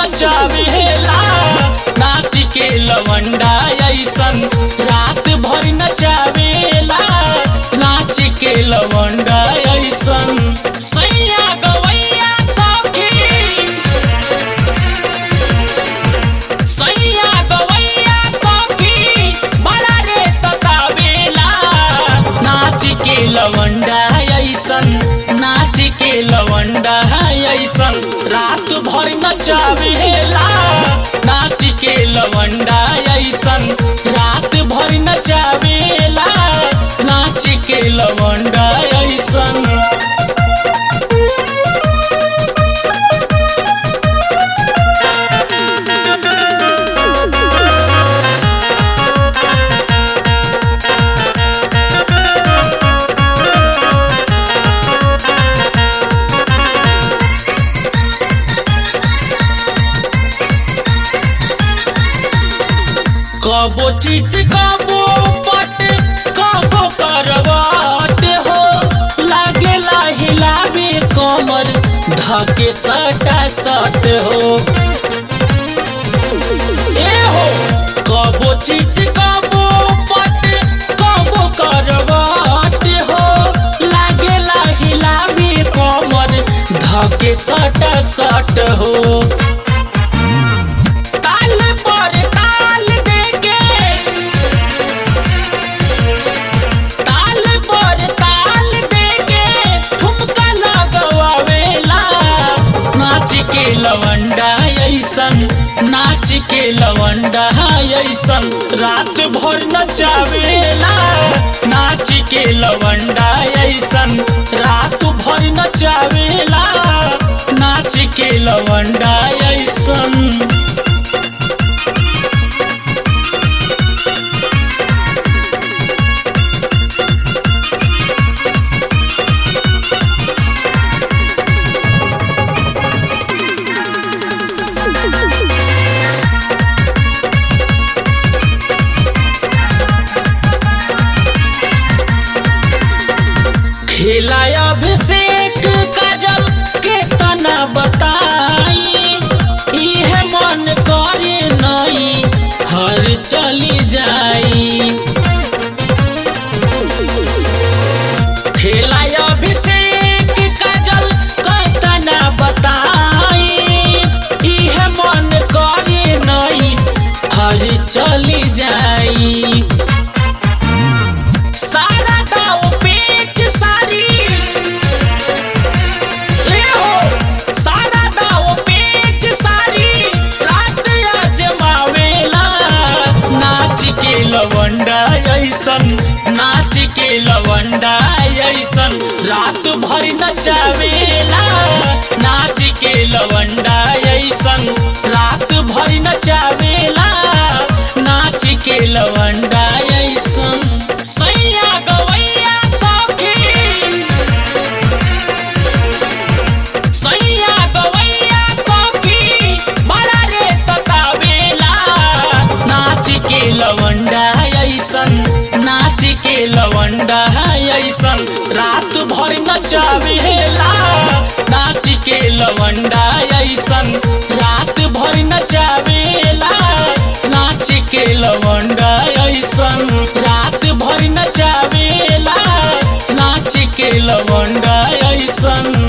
नचावेला नाच के लवंडा ऐसन रात भर नचावेला नाच के लवंडा ऐसन सैया गवैया सखी सैया गवैया सखी बड़ा रे सतावेला नाच के लवंडा ऐसन नाच के लवंडा ऐसन रात भर नचावेला नाच के लवंडा ऐसन रात भर नचावेला नाच के लवंडा ऐसन कबो चिट कबो पट कबो करवाट हो लागेला हिलावे कमर धके सटा सट हो ए हो कबो चिट कबो पट कबो करवाट हो लागेला हिलावे कमर धके सटा सट हो ताल पर ताल देके ताल पर ताल देके ठुमका लगवावेला नाच के लवंडा ऐसन नाच के लवंडा ऐसन रात भर नचावेला नाच के लवंडा ऐसन रात भर नचावेला नाच के लवंडा ऐसन खेला अभिषेक काजल के तना बताई इहे मन करे नई हर चली जाई खेला अभिषेक काजल के तना बताई इहे मन करे नई हर चली जाई सारा दाव पेच सारी ले हो सारा दाव पेच सारी रात अजमावेला नाच के लवंडा ऐसन नाच के लवंडा ऐसन रात भर नचावेला नाच के लवंडा ऐसन रात भर नचावेला नाच के लवंडा ऐसन सैया गवैया सखी सैया गवैया सखी बड़ा रे सतावेला नाच के लवंडा ऐसन नाच के लवंडा ऐसन रात भर नचावेला नाच के लवंडा ऐसन रात भर नचावेला नाच के लवंडा ऐसन रात भर नचावेला नाच के लवंडा ऐसन